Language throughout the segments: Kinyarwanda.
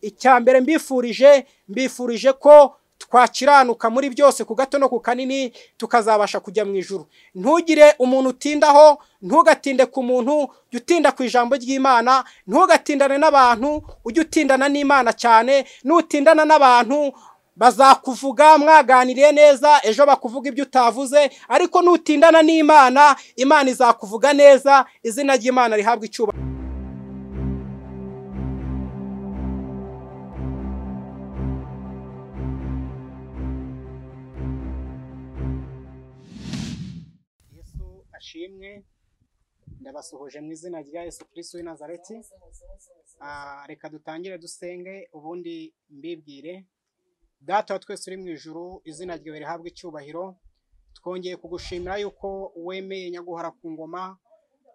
icya mbere mbifurije mbifurije ko twakiranuka muri byose ku gato no ku kanini tukazabasha kujya mu ijuru ntugire umuntu utindaho ntugatinde ku muntu jya utinda ku ijambo ry'imana ntugatindane n'abantu ujye utindana n'imana cyane nutindana n'abantu bazakuvuga mwaganiriye neza ejo bakuvuga ibyo utavuze ariko nutindana n'imana imana izakuvuga neza izina ry'imana rihabwa icyubahiro yesu ashimwe ndabasuhuje mu izina rya yesu kirisitu w'i nazareti reka dutangire dusenge ubundi mbibwire data wa twese uri mu ijuru izina ryawe rihabwa icyubahiro twongeye kugushimira yuko wemeye nyaguhara ku ngoma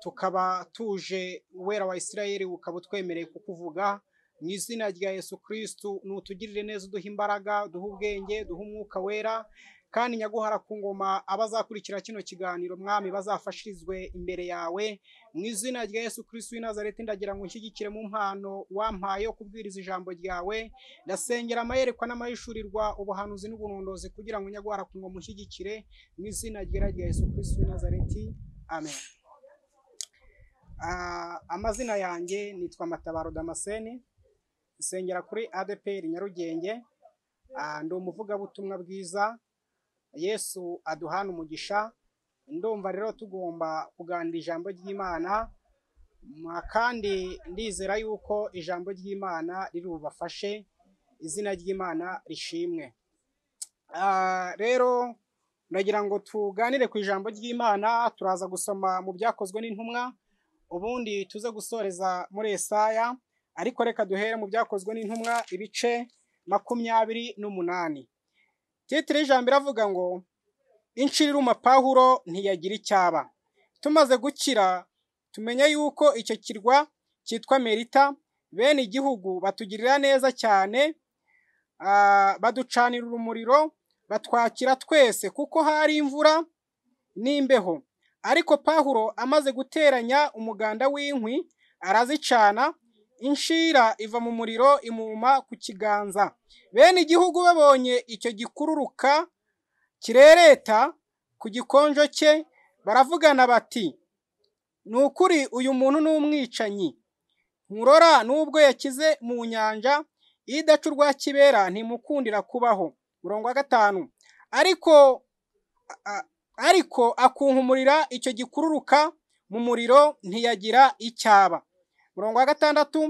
tukaba tuje wera wa isirayeli ukaba utwemereye kukuvuga mu izina rya yesu kirisitu ni utugirire neza uduha imbaraga duha ubwenge duha umwuka wera kandi nyaguhara ku ngoma abazakurikira kino kiganiro mwami bazafashirizwe imbere yawe mu izina rya yesu kirisitu w'i nazareti ndagira ngo unshyigikire mu mpano wampaye yo kubwiriza ijambo ryawe ndasengera amayerekwa n'amahishurirwa ubuhanuzi n'ubunondozi kugira ngo nyaguhara ku ngoma unshyigikire mu izina ryera rya yesu kirisitu w'i nazareti amen Ah, amazina yanjye nitwa matabaro damascene nsengera kuri adeperi nyarugenge Ah, ndi umuvugabutumwa bwiza yesu aduhana umugisha ndumva rero tugomba kuganira ijambo ry'imana ma kandi ndizera yuko ijambo ry'imana riri bubafashe izina ry'imana rishimwe Ah, rero ndagira ngo tuganire ku ijambo ry'imana turaza gusoma mu byakozwe n'intumwa ubundi tuze gusoreza muri esaya ariko reka duhere mu byakozwe n'intumwa ibice makumyabiri n'umunani titire y'ijambo iravuga ngo inshiruma pawulo ntiyagira icyaba tumaze gukira tumenye yuko icyo kirwa cyitwa merita bene igihugu batugirira neza cyane ah, baducanira umuriro batwakira twese kuko hari imvura n'imbeho ariko pawulo amaze guteranya umuganda w'inkwi arazicana inshira iva mu muriro imuma ku kiganza bene igihugu babonye icyo gikururuka kirereta ku gikonjo cye baravugana bati ni ukuri uyu muntu ni umwicanyi nkurora n'ubwo yakize mu nyanja iyo idaca urwa kibera ntimukundira kubaho mirongo wa gatanu ariko a- a- ariko akunkumurira icyo gikururuka mu muriro ntiyagira icyaba murongo wa gatandatu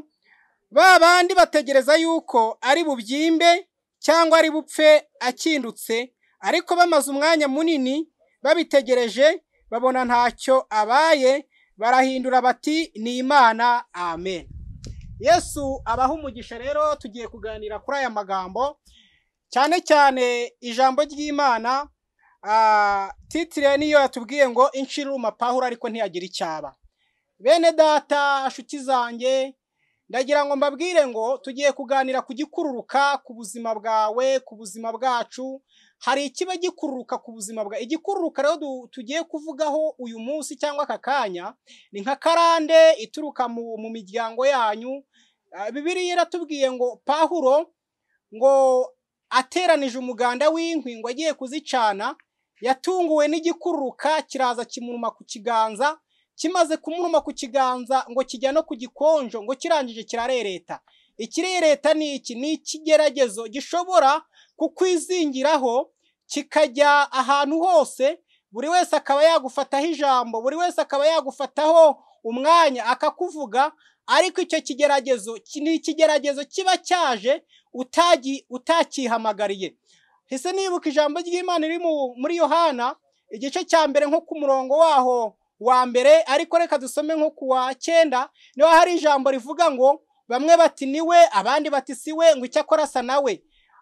ba bandi bategereza yuko ari bubyimbe cyangwa ari bupfe akindutse ariko bamaze umwanya munini babitegereje babona ntacyo abaye barahindura bati ni imana amen yesu abaha umugisha rero tugiye kuganira kuri aya magambo cyane cyane ijambo ry'imana ah, titire niyo yatubwiye ngo inshiruma pahura ariko ntiyagira icyaba bene data nshuti zanjye ndagira ngo mbabwire ngo tugiye kuganira ku gikururuka ku buzima bwawe ku buzima bwacu hari ikiba gikururuka ku buzima bwawe igikururuka rero du- tugiye kuvugaho uyu munsi cyangwa aka kanya ni nka karande ituruka mu, mu miryango yanyu Ah, bibiliya iratubwiye ngo pahuro ngo ateranije umuganda w'inkwi ngo agiye kuzicana yatunguwe n'igikururuka kiraza kimuruma ku kiganza kimaze kumuruma ku kiganza ngo kijya no ku gikonjo ngo kirangije kirarereta ikirereta ni iki ni ikigeragezo gishobora kukwizingiraho kikajya ahantu hose buri wese akaba yagufataho ijambo buri wese akaba yagufataho umwanya akakuvuga ariko icyo kigeragezo ki- ni ikigeragezo kiba cyaje utagi utakihamagariye ese nibuka ijambo ry'imana riri mu- muri yohana igice cya mbere nko ku murongo waho wa mbere ariko reka dusome nko ku wa cyenda niho hari ijambo rivuga ngo bamwe bati niwe abandi bati siwe ngo icyakora asa nawe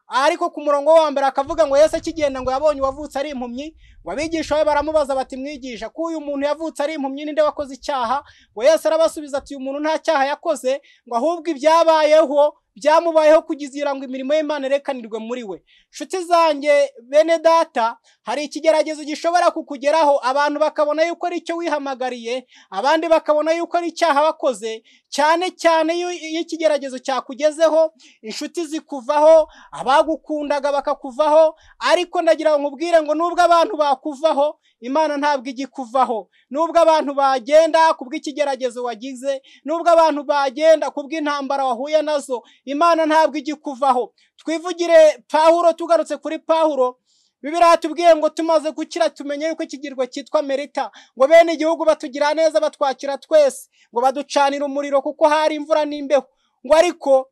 ariko ku murongo wa mbere akavuga ngo yesu akigenda ngo yabonye uwavutse ari impumyi ngo abigisha be baramubaza bati mwigisha ko uyu muntu yavutse ari impumyi ninde wakoze icyaha ngo yesu arabasubiza ati uyu muntu nta cyaha yakoze ngo ahubwo ibyabayeho byamubayeho kugira ngo imirimo y'Imana irekanirwe muri we nshuti zanjye bene data hari ikigeragezo gishobora kukugeraho abantu bakabona yuko ari icyo wihamagariye abandi bakabona yuko ari icyaha bakoze cyane cyane iyo iyo ikigeragezo cyakugezeho inshuti zikuvaho abagukundaga bakakuvaho ariko ndagira ngo nkubwire ngo nubwo abantu bakuvaho imana ntabwo igikuvaho nubwo abantu bagenda kubw'ikigeragezo wagize nubwo abantu bagenda kubw'intambara wahuye nazo imana ntabwo igikuvaho twivugire pahuro tugarutse kuri pahuro bibiriya tubwiye ngo tumaze gukira tumenye yuko iki kirwa cyitwa merita ngo bene igihugu batugira neza batwakira twese ngo baducanire umuriro kuko hari imvura n'imbeho ngo ariko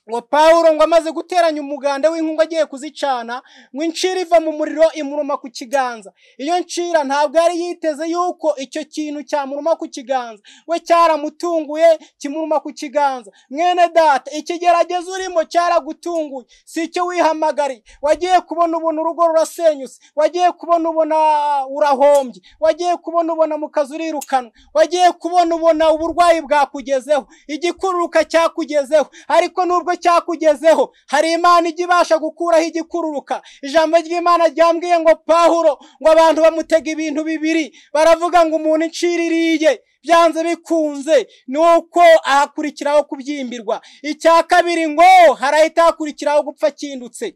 ngo paul ngo amaze guteranya umuganda w'inkungu agiye kuzicana ngo incira iva mu muriro imuruma ku kiganza iyo ncira ntabwo yari yiteze yuko icyo kintu cyamuruma ku kiganza we cyaramutunguye kimuruma ku kiganza mwene data ikigeragezo urimo cyaragutunguye si icyo wihamagariye wagiye kubona ubona urugo rurasenyutse wagiye kubona ubona urahombye wagiye kubona ubona mu kazi urirukanwa wagiye kubona ubona uburwayi bwakugezeho igikururuka cyakugezeho ariko nubwo cyakugezeho hari imana ijya ibasha gukuraho igikururuka ijambo ry'imana ryambwiye ngo pahuro ngo abantu bamutega ibintu bibiri baravuga ngo umuntu incira iriye byanze bikunze ni uko ahakurikiraho kubyimbirwa icya kabiri ngo harahita hakurikiraho gupfa akindutse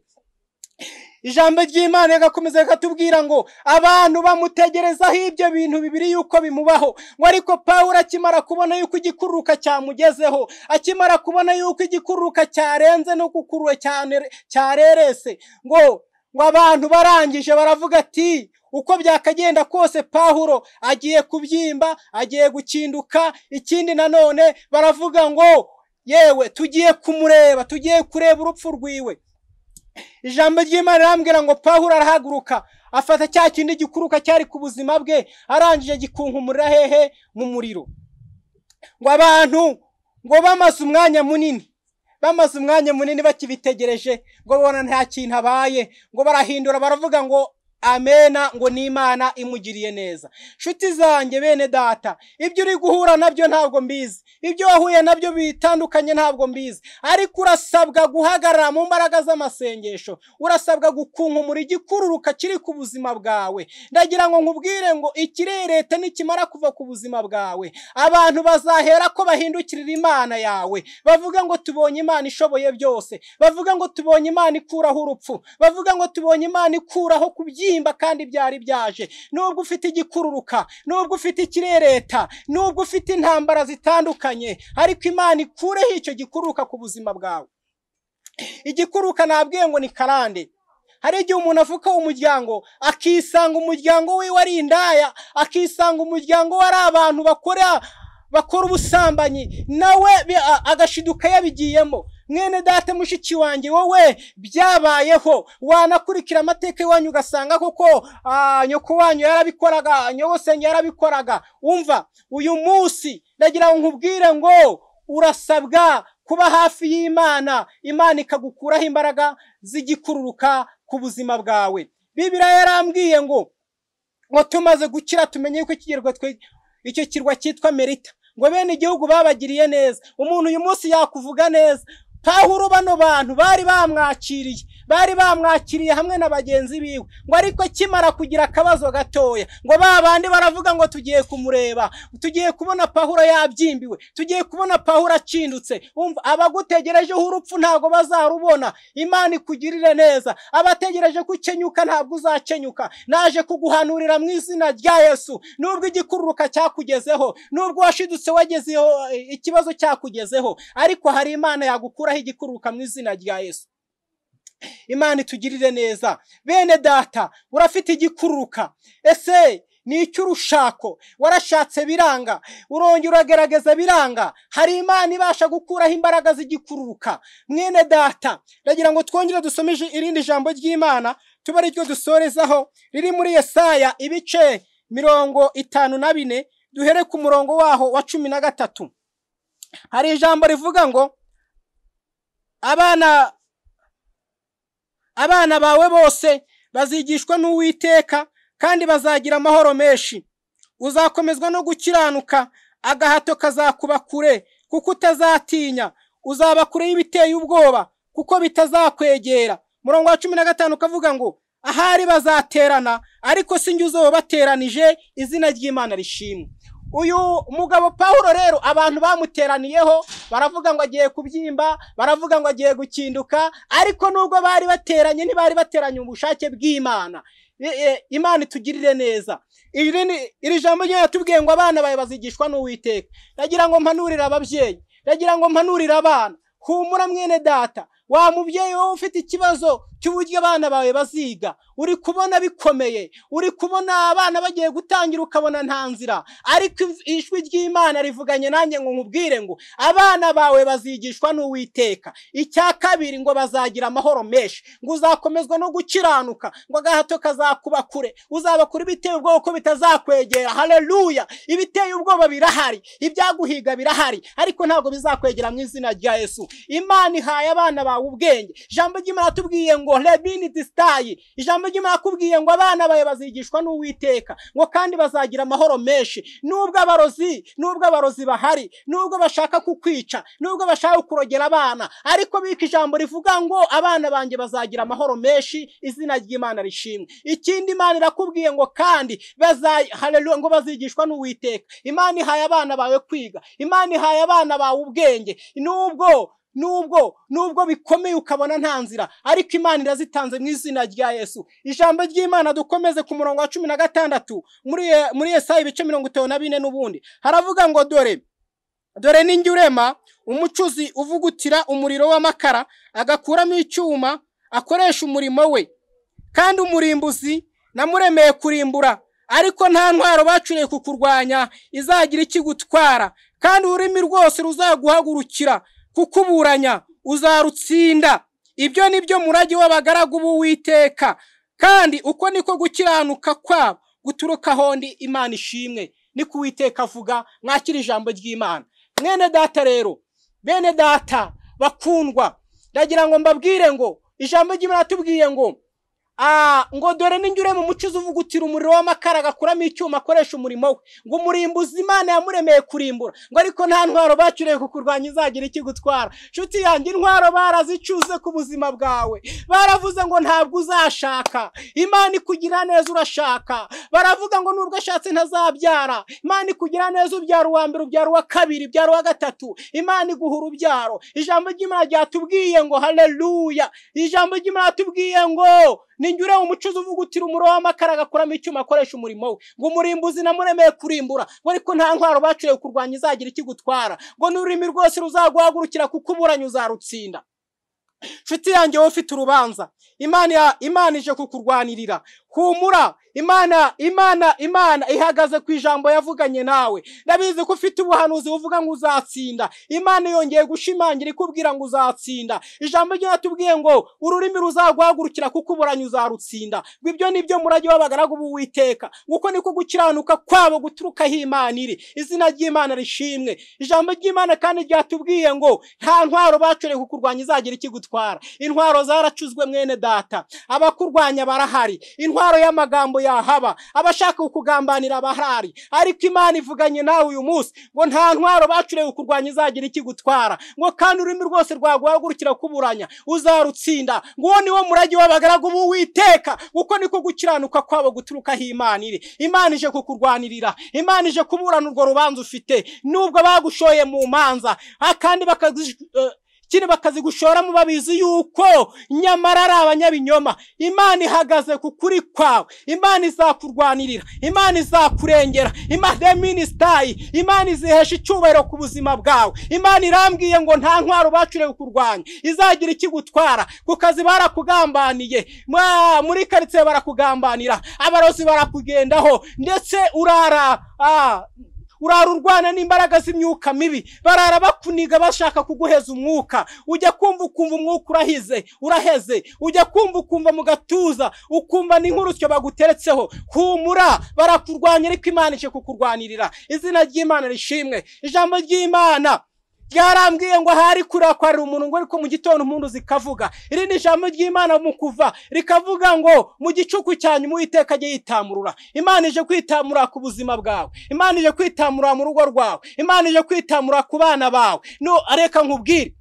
ijambo ry'imana rigakomeza rikatubwira ngo abantu bamutegerezaho ibyo bintu bibiri yuko bimubaho ngo ariko paul akimara kubona yuko igikururuka cyamugezeho akimara kubona yuko igikururuka cyarenze no kukuruwe cyane cyarerese ngo ngo abantu barangije baravuga ati uko byakagenda kose pahuro agiye kubyimba agiye gukinduka ikindi nanone baravuga ngo yewe tugiye kumureba tugiye kureba urupfu rwiwe ijambo ry'imana rirambwira ngo pahuro arahaguruka afata cya kindi gikuruka cyari ku buzima bwe arangije gikunkumurira hehe mu muriro ngo abantu ngo bamaze umwanya munini bamaze umwanya munini bakibitegereje ngo babona nta kintu abaye ngo barahindura baravuga ngo amena ngo ni imana imugiriye neza nshuti zanjye bene data ibyo uri guhura nabyo ntabwo mbizi ibyo wahuye nabyo bitandukanye ntabwo mbizi ariko urasabwa guhagarara mu mbaraga z'amasengesho urasabwa gukunkumura igikururuka kiri ku buzima bwawe ndagira ngo nkubwire ngo ikirerete nikimara kuva ku buzima bwawe abantu bazahera ko bahindukirira imana yawe bavuga ngo tubonye imana ishoboye byose bavuga ngo tubonye imana ikuraho urupfu bavuga ngo tubonye imana ikuraho kubyina kandi byari byaje nubwo ufite igikururuka nubwo ufite ikirereta nubwo ufite intambara zitandukanye ariko imana ikureho icyo gikururuka ku buzima bwawe igikururuka nabwiye ngo ni karande hari igihe umuntu avuka umuryango akisanga umuryango wiwe ari indaya akisanga umuryango we ari abantu bakora bakora ubusambanyi nawe agashiduka yabigiyemo mwene data mushiki wanjye wowe byabayeho wanakurikira amateka iwanyu ugasanga koko nyoko wanyu yarabikoraga nyogosenge yarabikoraga umva uyu munsi ndagira ngo nkubwire ngo urasabwa kuba hafi y'imana imana ikagukuraho imbaraga z'igikururuka ku buzima bwawe bibiriya yarambwiye ngo ngo tumaze gukira tumenye yuko icyo kirwa cyitwa merita ngo bene igihugu babagiriye neza umuntu uyu munsi yakuvuga neza pahuro bano bantu bari bamwakiriye bari bamwakiriye hamwe na bagenzi biwe ngo ariko akimara kugira akabazo gatoya ngo ba bandi baravuga ngo tugiye kumureba tugiye kubona pahuro yabyimbiwe tugiye kubona pahuro acindutse umva abagutegerejeho urupfu ntabwo bazarubona imana ikugirire neza abategereje ko ukenyuka ntabwo uzakenyuka naje kuguhanurira mu izina rya yesu nubwo igikururuka cyakugezeho nubwo washidutse wagezeho ikibazo cyakugezeho ariko hari imana yagukura igikururuka mu izina rya Yesu imana itugirire neza bene data urafite igikururuka ese ni icy'urushako warashatse biranga urongera uragerageza biranga hari imana ibasha gukuraho imbaraga z'igikururuka mwene data ndagira ngo twongere dusomeje irindi jambo ry'imana tuba ari ryo dusorezaho riri muri Yesaya ibice mirongo itanu na bine duhere ku murongo waho wa cumi na gatatu hari ijambo rivuga ngo abana abana bawe bose bazigishwa n'uwiteka kandi bazagira amahoro menshi uzakomezwa no gukiranuka agahato kazakuba kure kuko utazatinya uzaba kure y'ibiteye ubwoba kuko bitazakwegera murongo wa cumi na gatanu ukavuga ngo ahari bazaterana ariko si njye uzobateranije izina ry'imana rishimwe uyu mugabo Pawulo rero abantu bamuteraniyeho baravuga ngo agiye kubyimba baravuga ngo agiye gukinduka ariko nubwo bari bateranye ntibari bateranye ubushake bw'imana E- e, imana itugirire neza iri ni- iri jambo ryo yatubwiye ngo abana bawe bazigishwa n'uwiteka ndagira ngo mpanurire ababyeyi ndagira ngo mpanurire abana humura mwene data wa mubyeyi wowe ufite ikibazo cy'uburyo abana bawe baziga uri kubona bikomeye uri kubona abana bagiye gutangira ukabona nta nzira ariko ijwi- ijwi ry'imana rivuganye nanjye ngo nkubwire ngo abana bawe bazigishwa n'uwiteka icya kabiri ngo bazagira amahoro menshi ngo uzakomezwa no gukiranuka ngo agahato kazakuba kure uzaba kure ibiteye ubwoba ko bitazakwegera haleluya ibiteye ubwoba birahari ibyaguhiga birahari ariko ntabwo bizakwegera mu izina rya yesu imana ihaye abana bawe ubwenge ijambo ry'imana atubwiye ngo rebini disitayi ijambo ry'imana akubwiye ngo abana bawe bazigishwa n'uwiteka ngo kandi bazagira amahoro menshi nubwo abarozi nubwo abarozi bahari nubwo bashaka kukwica nubwo bashaka kurogera abana ariko bika ijambo rivuga ngo abana banjye bazagira amahoro menshi izina ry'imana rishimwe ikindi imana irakubwiye ngo kandi baza- haleluya, ngo bazigishwa n'uwiteka imana ihaye abana bawe kwiga imana ihaye abana bawe ubwenge nubwo nubwo nubwo bikomeye ukabona nta nzira ariko imana irazitanze mu izina rya yesu ijambo ry'imana dukomeze ku murongo wa cumi na gatandatu muri muri Yesaya ibice mirongo itanu na bine n'ubundi haravuga ngo dore dore ninjye urema umucuzi uvugutira umuriro w'amakara agakuramo icyuma akoresha umurimo we kandi umurimbuzi namuremeye kurimbura ariko nta ntwaro bacuriye ku kurwanya izagira ikigutwara kandi ururimi rwose ruzaguhagurukira kukuburanya uzarutsinda ibyo ni byo murage w'abagaragu b'uwiteka kandi uko niko gukiranuka kwabo guturuka ahondi imana ishimwe ni ku witeka avuga mwakira ijambo ry'imana mwene data rero bene data bakundwa ndagira ngo mbabwire ngo ijambo ry'imana atubwiye ngo Ah, ngo dore ninjye urema umucuzi uvugutira umuriro w'amakara agakuramo icyuma akoresha umurimo we ngo umurimbuzi imana yamuremeye kurimbura ngo ariko nta ntwaro bacuriye ku kurwanya izagira ikigutwara nshuti yanjye intwaro barazicuze ku buzima bwawe baravuze ngo ntabwo uzashaka imana ikugira neza urashaka baravuga ngo nubwo ashatse ntazabyara imana ikugira neza ubyara uwa mbere ubyara uwa kabiri ubyara uwa gatatu imana iguha urubyaro ijambo ry'imana ryatubwiye ngo haleluya ijambo ry'imana ryatubwiye ngo ninjye ureba umucuzi uvugutira umuriro w'amakara agakuramo icyuma akoresha umurimo we ngo umurimbuzi namuremeye kurimbura ngo ariko nta ntwaro bacuriye kurwanya izagira ikigutwara ngo n'ururimi rwose ruzaguhagurukira kukuburanya uzarutsinda nshuti yanjye wowe ufite urubanza imana ya- imana ije kukurwanirira humura imana imana imana ihagaze ku ijambo yavuganye nawe ndabizi ko ufite ubuhanuzi buvuga ngo uzatsinda imana yongeye gushimangira ikubwira ngo uzatsinda ijambo ryo yatubwiye ngo ururimi ruzaguhagurukira kukuburanya uzarutsinda ngo ibyo ni byo murage w'abagaragu b'uwiteka nguko niko gukiranuka kwabo guturukaho imana iri izina ry'imana rishimwe ijambo ry'imana kandi ryatubwiye ngo nta ntwaro bacoreye kukurwanya izagira ikigutwara intwaro zaracuzwe mwene data abakurwanya barahari intwaro y'amagambo yahaba abashaka kukugambanira barahari ariko imana ivuganye nawe uyu munsi ngo nta ntwaro bacuriye kukurwanya izagira ikigutwara ngo kandi ururimi rwose rwaguhagurukira kuburanya uzarutsinda ngo uwo ni wo murage w'abagaragu b'uwiteka uko niko gukiranuka kwabo guturukaho imana iri imana ije kukurwanirira imana ije kuburana urwo rubanza ufite nubwo bagushoye mu manza ah, kandi bakazi eh, kino bakazigoshoramo babizi yuko nyamara ari abanyabinyoma imana ihagaze ku kuri kwawe imana izakurwanirira imana izakurengera imana ya minisitayi imana izihesha icyubahiro ku buzima bwawe imana irambwiye ngo nta ntwaro bacuriye kurwanya izagira ikigutwara ku kazi barakugambaniye mwa- muri karitsiye barakugambanira abarozi barakugendaho ndetse urara ah, urara urwana n'imbaraga z'imyuka mibi barara bakuniga bashaka kuguheza umwuka ujya kumva ukumva umwuka urahize uraheze ujya kumva ukumva mu gatuza ukumva n'inkurusyo baguteretseho humura barakurwanya ariko imana ije kukurwanirira izina ry'imana rishimwe ijambo ry'imana ryarambwiye ngo ahari kurakwarira umuntu ngo ariko mu gitondo impundu zikavuga iri ni ijambo ry'imana mu kuva rikavuga ngo mu gicuku cyanyu uwiteka ajye yitamurura imana ije kwitamura ku buzima bwawe imana ije kwitamura mu rugo rwawe imana ije kwitamura ku bana bawe no areka nkubwire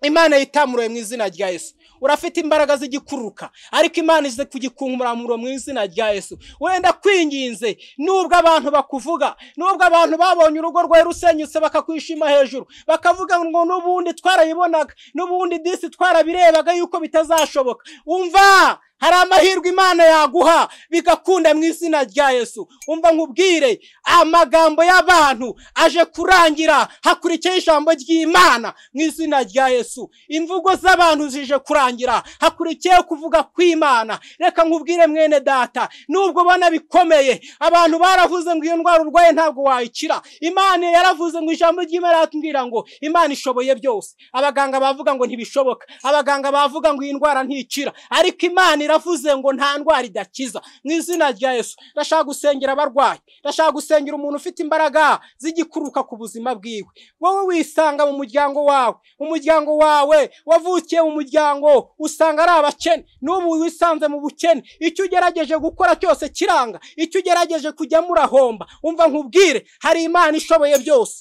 imana yitamuruwe mu izina rya yesu urafite imbaraga z'igikururuka ariko imana ize kugikunguramuro mu izina rya yesu wenda kwinginze nubwo abantu bakuvuga nubwo abantu babonye urugo rwawe rusenyutse bakakwishima hejuru bakavuga ngo n'ubundi twarayibonaga n'ubundi disi twarabirebaga yuko bitazashoboka umva hari amahirwe imana yaguha bigakunda mu izina rya yesu umva nkubwire amagambo y'abantu aje kurangira hakurikiyeho ijambo ry'imana mu izina rya yesu imvugo z'abantu zije kurangira hakurikiyeho kuvuga kw'imana reka nkubwire mwene data nubwo ubona bikomeye abantu baravuze ngo iyo ndwara urwaye ntabwo wayikira imana yaravuze ngo ijambo ry'imana yatubwira ngo imana ishoboye byose abaganga bavuga ngo ntibishoboka abaganga bavuga ngo iyi ndwara ntikira ariko imana iravuze ngo nta ndwara idakiza mu izina rya yesu ndashaka gusengera abarwayi ndashaka gusengera umuntu ufite imbaraga z'igikuruka ku buzima bwiwe wowe wisanga mu muryango wawe umuryango wawe wavukiye mu muryango usanga ari abakene n'ubu wisanze mu bukene icyo ugerageje gukora cyose kiranga icyo ugerageje kujyamo urahomba umva nkubwire hari imana ishoboye byose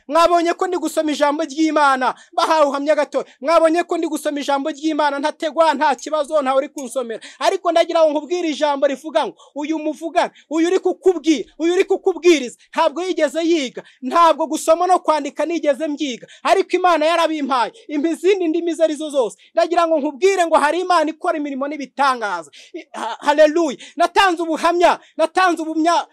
mwabonye ko ndi gusoma ijambo ry'imana bahawe uhamya gato mwabonye ko ndi gusoma ijambo ry'imana ntategwa nta kibazo ntawe uri kunsomera ariko ndagira ngo nkubwire ijambo rivuga ngo uyu muvugana uyu uri kukubwira uyu uri kukubwiriza ntabwo yigeze yiga ntabwo gusoma no kwandika nigeze mbyiga ariko imana yarabimpaye impa izindi ndimi izo arizo zose ndagira ngo nkubwire ngo hari imana ikora imirimo n'ibitangaza hareruye natanze ubuhamya natanze ubumya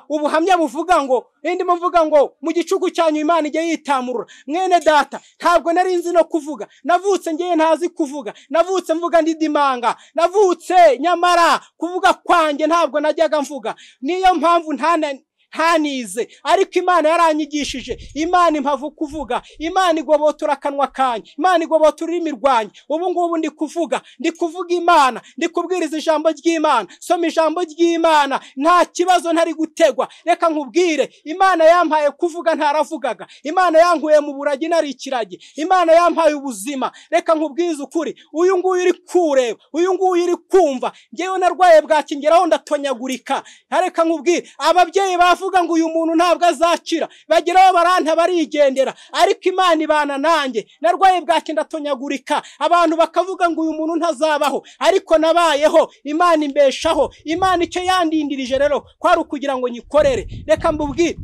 ubuhamya buvuga ngo ndimo mvuga ngo mu gicuku cyanyu imana ijya yitamurura mwene data ntabwo nari nzi no kuvuga navutse ngewe ntazi kuvuga navutse mvuga ndidimanga navutse nyamara kuvuga kwanjye ntabwo najyaga mvuga niyo mpamvu ntanize ariko imana yaranyigishije imana impavu kuvuga imana igobotora akanwa kanjye imana igobotora ururimi rwanjye ubu ngubu ndi kuvuga ndi kuvuga imana ndi kubwiriza ijambo ry'imana soma ijambo ry'imana nta kibazo ntari gutegwa reka nkubwire imana yampaye kuvuga ntaravugaga imana yankuye mu buragi nari ikiragi imana yampaye ubuzima reka nkubwize ukuri uyu nguyu uri kureba uyu nguyu uri kumva ngewe narwaye bwakingeraho ndatonyagurika reka nkubwire ababyeyi bavuga bavuga ngo uyu muntu ntabwo azakira bageraho baranta barigendera ariko imana ibana nanjye narwaye bwake ndatonyagurika abantu bakavuga ngo uyu muntu ntazabaho ariko nabayeho imana imbeshaho imana icyo yandindirije rero kwari ukugira ngo nyikorere reka mbubwire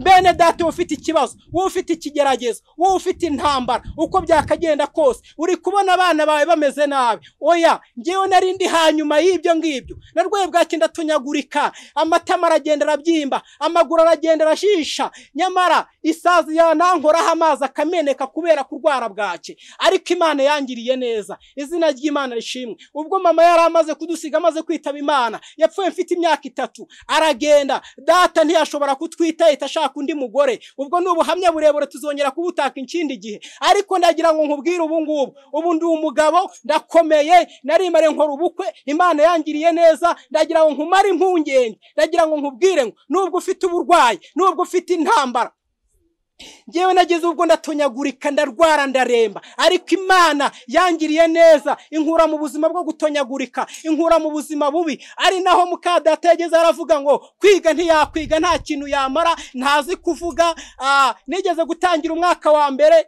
bene data uba ufite ikibazo wowe ufite ikigeragezo wowe ufite intambara uko byakagenda kose uri kubona abana bawe bameze nabi oya ngewe nari ndi hanyuma y'ibyo ngibyo narwaye bwake ndatonyagurika amatama aragenda arabyimba amaguru aragenda arashisha nyamara isazi yanankoraho amazi akameneka kubera kurwara bwake ariko imana yangiriye neza izina ry'imana rishimwe ubwo mama yari amaze kudusiga amaze kwitaba imana yapfuye mfite imyaka itatu aragenda data ntiyashobora kutwita leta ashaka undi mugore ubwo ni ubuhamya burebure tuzongera kubutaka ikindi gihe ariko ndagira ngo nkubwire ubu ngubu ubu ndi umugabo ndakomeye narimare nkora ubukwe imana yangiriye neza ndagira ngo nkumare impungenge ndagira ngo nkubwire ngo nubwo ufite uburwayi nubwo ufite intambara ngewe nageze ubwo ndatonyagurika ndarwara ndaremba ariko imana yangiriye neza inkura mu buzima bwo gutonyagurika inkura mu buzima bubi ari naho muka data yageze aravuga ngo kwiga ntiyakwiga nta kintu yamara ntazi kuvuga nigeze gutangira umwaka wa mbere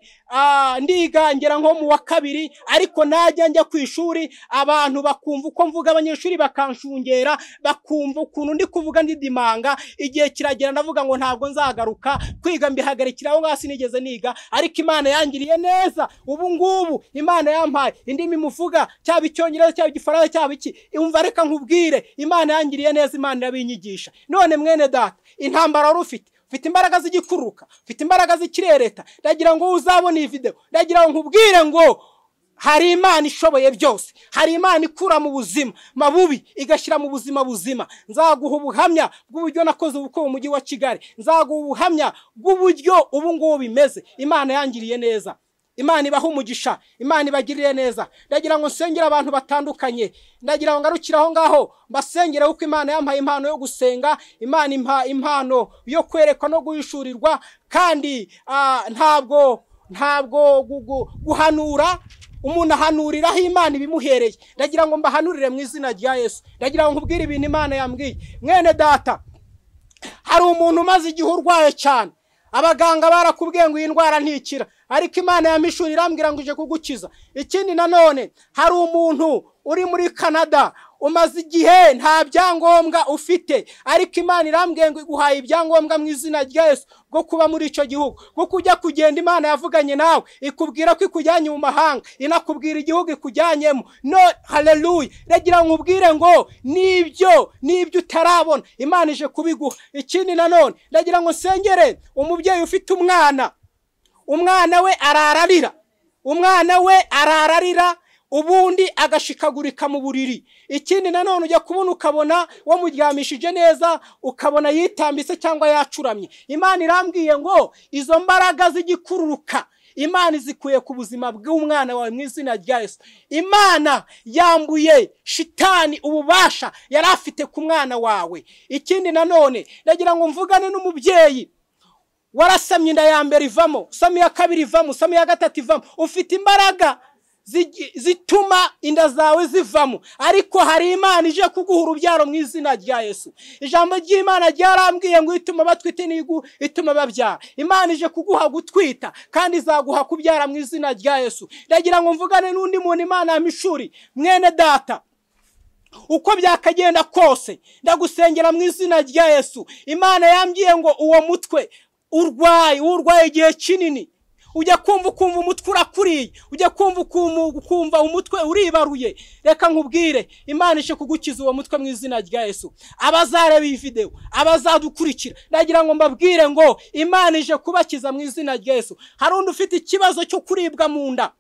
ndigangira nko mu wa kabiri ariko najya njya ku ishuri abantu bakumva uko mvuga abanyeshuri bakanshungera bakumva ukuntu ndi kuvuga ndidimanga igihe kiragera ndavuga ngo ntabwo nzagaruka kwiga mbihagarika aho ngaho sinigeze niga ariko imana yangiriye neza ubu ngubu imana yampaye indimi muvuga cyaba icyongereza cyaba igifaransa cyaba iki umva reka nkubwire imana yangiriye neza imana irabinyigisha none mwene data intambara wari ufite ufite imbaraga z'igikuruka ufite imbaraga z'ikirereta ndagira ngo uzabone iyi videwo ndagira ngo nkubwire ngo hari imana ishoboye byose hari imana ikura mu buzima mabubi igashyira mu buzima buzima nzaguha ubuhamya bw'uburyo nakoze ubukwe mu mujyi wa kigali nzaguha ubuhamya bw'uburyo ubu ngubu bimeze imana yangiriye neza imana ibaha umugisha imana ibagirire neza ndagira ngo nsengere abantu batandukanye ndagira ngo ngarukire aho ngaho mbasengere kuko imana yampaye impano yo gusenga imana impa impano yo kwerekwa no guhishurirwa kandi ntabwo ntabwo guhanura umuntu ahanuriraho imana ibimuhereye ndagira ngo mbahanurire mu izina rya yesu ndagira ngo nkubwire ibintu imana yambwiye mwene data hari umuntu umaze igihe urwaye cyane abaganga barakubwiye ngo iyi ndwara ntikira ariko imana ya mishuri irambwira ngo ije kugukiza ikindi nanone hari umuntu uri muri canada umaze igihe nta byangombwa ufite ariko imana irambwiye ngo iguhaye ibyangombwa mu izina rya Yesu bwo kuba muri icyo gihugu kuko ujya kugenda imana yavuganye nawe ikubwira ko ikujyanye mu mahanga inakubwira igihugu ikujyanyemo no haleluya iragira ngo ubwire ngo nibyo nibyo utarabona imana ije kubiguha ikindi nanone iragira ngo nsengere umubyeyi ufite umwana umwana we arararira umwana we arararira ubundi agashikagurika mu buriri ikindi nanone ujya kubona ukabona wamuryamishije neza ukabona yitambitse cyangwa yacuramye imana irambwiye ngo izo mbaraga z'igikururuka imana izikuye ku buzima bw'umwana wawe mu izina rya yesu imana yambuye shitani ububasha yari afite ku mwana wawe ikindi nanone ndagira ngo mvugane n'umubyeyi warasamye inda ya mbere ivamo sami ya kabiri ivamo sami ya gatatu ivamo ufite imbaraga zituma inda zawe zivamo ariko hari imana ije kuguha urubyaro mu izina rya yesu ijambo ry'imana ryarambwiye ngo ituma batwite n'igu ituma babyara imana ije kuguha gutwita kandi izaguha kubyara mu izina rya yesu ndagira ngo mvugane n'undi muntu imana ya mishuri mwene data uko byakagenda kose ndagusengera mu izina rya yesu imana yambwiye ngo uwo mutwe urwaye urwaye igihe kinini ujya kumva ukumva umutwe urakuriye ujya kumva ukumva umutwe uribaruye reka nkubwire imana ishe kugukiza uwo mutwe mu izina rya yesu abazareba iyi videwo abazadukurikira ndagira ngo mbabwire ngo imana ije kubakiza mu izina rya yesu hari undi ufite ikibazo cyo kuribwa mu nda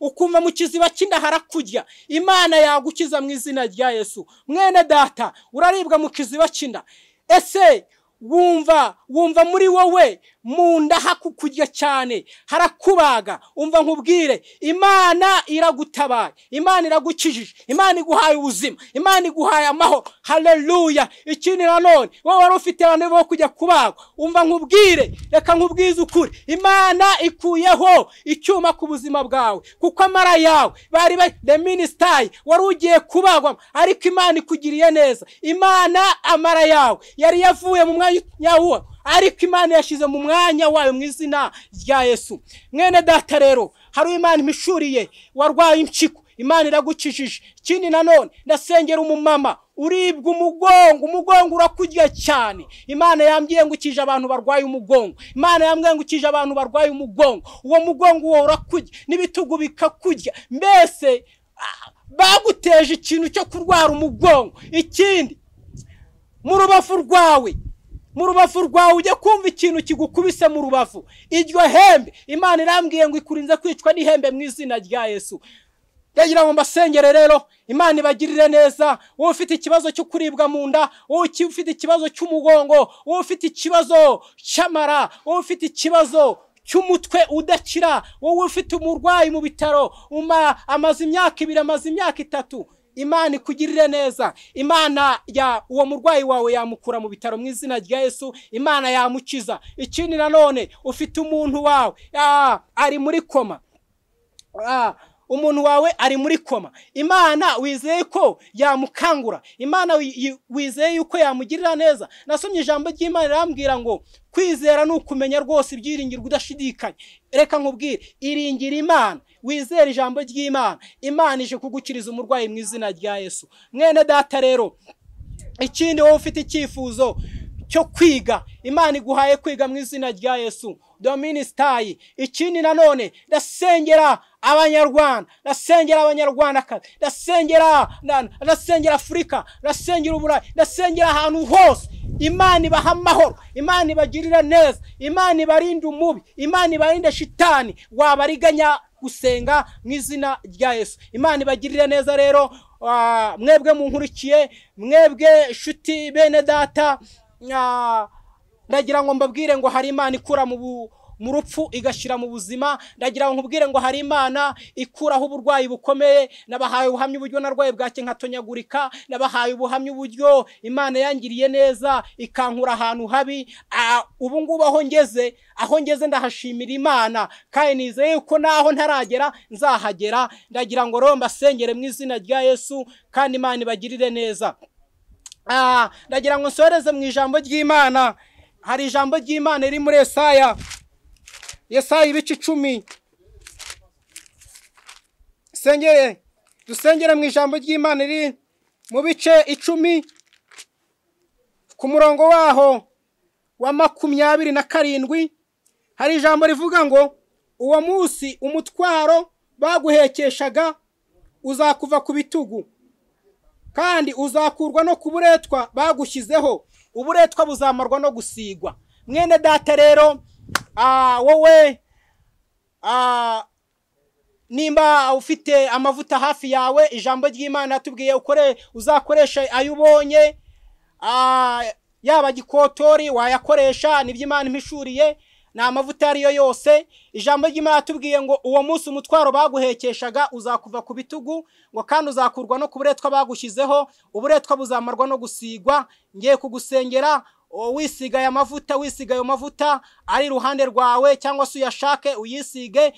ukumva mu kiziba cy'inda harakurya imana yagukiza mu izina rya yesu mwene data uraribwa mu kiziba cy'inda ese wumva wumva muri wowe mu nda hakukurya cyane harakubaga umva nkubwire imana iragutabaye imana iragukijije imana iguhaye ubuzima imana iguhaye amahoro haleluya ikindi nanone wowe wari ufite abantu bo kujya kubagwa umva nkubwire reka nkubwize ukuri imana ikuyeho icyuma ku buzima bwawe kuko amara yawe bari bari the minisitari wari ugiye kubagwa ariko imana ikugiriye neza imana amara yawe yari yavuye mu mwanya wuwo ariko imana yashyize mu mwanya wayo mu izina rya yesu mwene data rero hari imana imishuriye warwaye impyiko imana iragukijije ikindi nanone ndasengera umumama uribwa umugongo umugongo urakurya cyane imana yambwiye ngo ukije abantu barwaye umugongo imana yambwiye ngo ukije abantu barwaye umugongo uwo mugongo wowe urakurya n'ibitugu bikakurya mbese baguteje ikintu cyo kurwara umugongo ikindi mu rubavu rwawe mu rubavu rwawe ujya kumva ikintu kigukubise mu rubavu iryo hembe imana irambwiye ngo ikurinze kwicwa n'ihembe mu izina rya yesu ndagira ngo mbasengere rero imana ibagirire neza wowe ufite ikibazo cyo kuribwa mu nda wowe ufite ikibazo cy'umugongo wowe ufite ikibazo cy'amara wowe ufite ikibazo cy'umutwe udakira wowe ufite umurwayi mu bitaro amaze imyaka ibiri amaze imyaka itatu imana ikugirire neza imana ya uwo murwayi wawe yamukura mu bitaro mu izina rya yesu imana yamukiza ikindi nanone ufite umuntu wawe ari muri koma umuntu wawe ari muri koma imana wizeye ko yamukangura imana wizeye yuko yamugirira neza nasomye ijambo ry'imana irambwira ngo kwizera ni ukumenya rwose ibyiringirwa udashidikanya reka nkubwire iringira imana wizere ijambo ry'imana imana ije kugukiriza umurwayi mu izina rya yesu mwene data rero ikindi wowe ufite icyifuzo cyo kwiga imana iguhaye kwiga mu izina rya yesu dominisitayi ikindi nanone ndasengera abanyarwanda ndasengera abanyarwandakazi ndasengera ndasengera afurika ndasengera uburayi ndasengera ahantu hose imana ibaha amahoro imana ibagirira neza imana ibarinde umubi imana ibarinde shitani wabariganya gusenga mu izina rya yesu imana ibagirire neza rero mwebwe munkurikiye mwebwe inshuti bene data ndagira ngo mbabwire ngo hari imana ikura mu rupfu igashyira mu buzima ndagira ngo nkubwire ngo hari imana ikuraho uburwayi bukomeye nabahaye ubuhamya uburyo narwaye bwake nkatonyagurika nabahaye ubuhamya uburyo imana yangiriye neza ikankura ahantu habi ubu ngubu aho ngeze aho ngeze ndahashimira imana kandi nizeye yuko naho ntaragera nzahagera ndagira ngo rero mbasengere mu izina rya yesu kandi imana ibagirire neza ndagira ngo nsohereze mu ijambo ry'imana hari ijambo ry'imana riri muri esaya Yesaya ibice icumi sengere dusengera mu ijambo ry'imana riri mu bice icumi ku murongo waho wa makumyabiri na karindwi hari ijambo rivuga ngo uwo munsi umutwaro baguhekeshaga uzakuva ku bitugu kandi uzakurwa no ku buretwa bagushyizeho uburetwa buzamarwa no gusigwa mwene data rero ah, wowe ah, nimba ufite amavuta hafi yawe ijambo ry'imana yatubwiye ukore uzakoresha ayo ubonye ah, yaba gikotori wayakoresha nibyo imana impishuriye ni amavuta iyo ariyo yose ijambo ry'imana yatubwiye ngo uwo munsi umutwaro baguhekeshaga uzakuva ku bitugu ngo kandi uzakurwa no ku buretwa bagushyizeho uburetwa buzamarwa no gusigwa ngiye kugusengera o, wisigaye amavuta wisiga ayo mavuta ari iruhande rwawe cyangwa se uyashake uyisige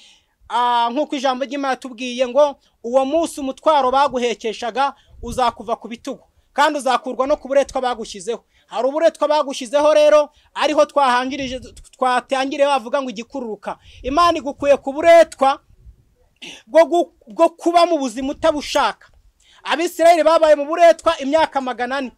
Ah, nk'uko ijambo ry'imana yatubwiye ngo uwo munsi umutwaro baguhekeshaga uzakuva ku bitugu kandi uzakurwa no ku buretwa bagushyizeho hari uburetwa bagushyizeho rero ariho twahangirije twatangiriye bavuga ngo igikururuka imana igukuye ku buretwa bwo gu- bwo kuba mu buzima utabushaka abisirayeli babaye mu buretwa imyaka magana ane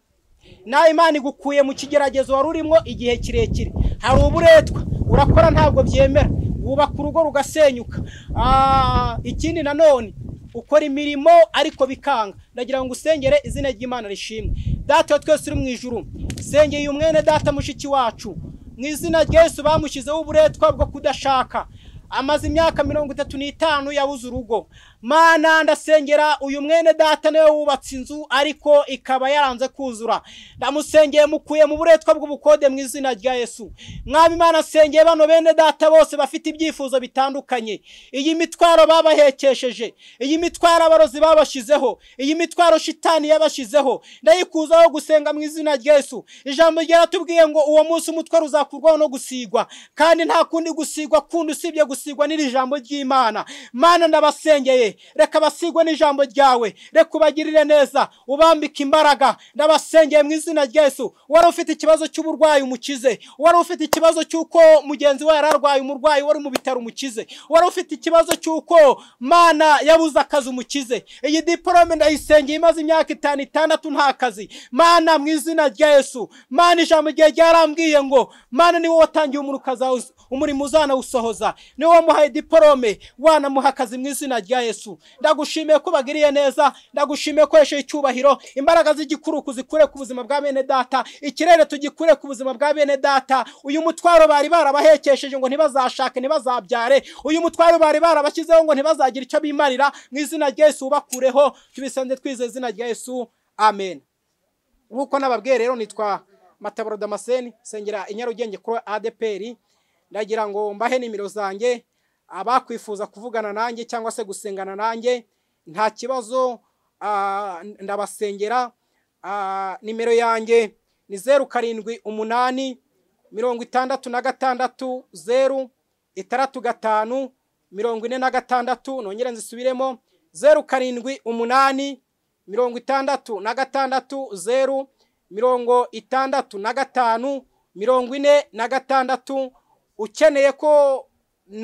nawe imana igukuye mu kigeragezo wari urimo igihe kirekire hari uburetwa urakora ntabwo byemera wubaka urugo rugasenyuka Ah, ikindi nanone ukora imirimo ariko bikanga ndagira ngo usengere izina ry'imana rishimwe data wa twese uri mu ijuru sengeye umwene data mushiki wacu mu izina rya Yesu bamushyizeho uburetwa bwo kudashaka amaze imyaka mirongo itatu n'itanu yabuze urugo mana ndasengera uyu mwene data niwe wubatse inzu ariko ikaba yaranze kuzura ndamusengeye mukuye mu buretwa bw'ubukode mu izina rya yesu mwami imana nsengeye bano bene data bose bafite ibyifuzo bitandukanye iyi mitwaro babahekesheje iyi mitwaro abarozi babashyizeho iyi mitwaro shitani yabashyizeho ndayikuzaho gusenga mu izina rya yesu ijambo ryaratubwiye ngo uwo munsi umutwaro uzakurwaho no gusigwa kandi nta kundi gusigwa kundi usibye gusigwa n'iri jambo ry'imana mana ndabasengeye reka basigwe n'ijambo ryawe reka ubagirire neza ubambike imbaraga ndabasengeye mu izina rya yesu wari ufite ikibazo cy'uburwayi umukize wari ufite ikibazo cy'uko mugenzi we yari arwaye umurwayi wari mu bitaro umukize wari ufite ikibazo cy'uko mana yabuze akazi umukize iyi diporome ndayisengeye imaze imyaka itanu itandatu nta kazi mana mu izina rya yesu mana ijambo igihe ryarambwiye ngo mana ni wowe watangiye umuntu ukazawu umurimo uzanawusohoza niwe wamuhaye diporome wanamuha akazi mu izina rya yesu ndagushimiye ko bagiriye neza ndagushimiye ko wesheje icyubahiro imbaraga z'igikuruku zikure ku buzima bwa bene data ikirere tugikure ku buzima bwa bene data uyu mutwaro bari barabahekesheje ngo ntibazashake ntibazabyare uyu mutwaro bari barabashyizeho ngo ntibazagire icyo bimarira mu izina rya yesu ubakureho tubisanze twizeye izina rya yesu amen nk'uko nababwiye rero nitwa matabaro damascene sengera i nyarugenge kuri adeperi ndagira ngo mbahe nimero zanjye abakwifuza kuvugana nanjye cyangwa se gusengana nanjye nta kibazo ah, ndabasengera Ah, nimero yanjye ni zeru karindwi umunani mirongo itandatu na gatandatu zeru itaratu gatanu mirongo ine na gatandatu nongere nzisubiremo zeru karindwi umunani mirongo itandatu na gatandatu zeru mirongo itandatu na gatanu mirongo ine na gatandatu ukeneye ko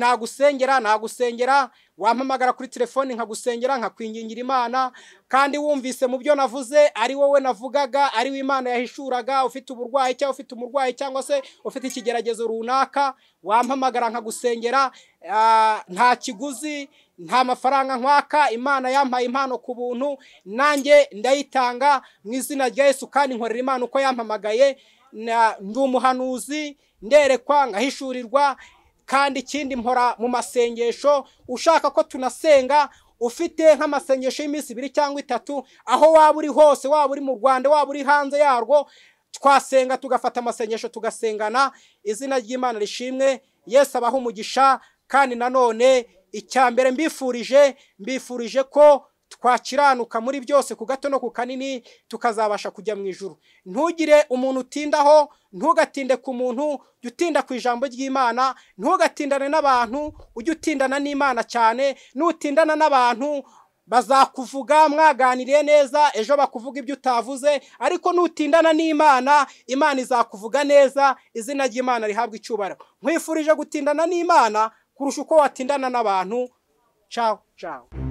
nagusengera nagusengera wampamagara kuri telefoni nkagusengera nkakwingingira imana kandi wumvise mu byo navuze ari wowe navugaga ari we imana yahishuraga ufite uburwayi cyangwa ufite umurwayi cyangwa se ufite ikigeragezo runaka wampamagara nkagusengera Ah, nta kiguzi nta mafaranga nkwaka imana yampaye impano ku buntu nanjye ndayitanga mu izina rya yesu kandi nkorera imana uko yampamagaye Na- ndi umuhanuzi nderekwa ngahishurirwa kandi ikindi mpora mu masengesho ushaka ko tunasenga ufite nk'amasengesho y'iminsi ibiri cyangwa itatu aho waba uri hose waba uri mu rwanda waba uri hanze yarwo twasenga tugafata amasengesho tugasengana izina ry'imana rishimwe yesu abaha umugisha kandi nanone icya mbere mbifurije mbifurije ko twakiranuka muri byose ku gato no ku kanini tukazabasha kujya mu ijuru ntugire umuntu utindaho ntugatinde ku muntu jya utinda ku ijambo ry'imana ntugatindane n'abantu ujye utindana n'imana cyane nutindana n'abantu bazakuvuga mwaganiriye neza ejo bakuvuga ibyo utavuze ariko nutindana n'imana imana izakuvuga neza izina ry'imana rihabwa icyubahiro nkwifurije gutindana n'imana kurusha uko watindana n'abantu cawo cawo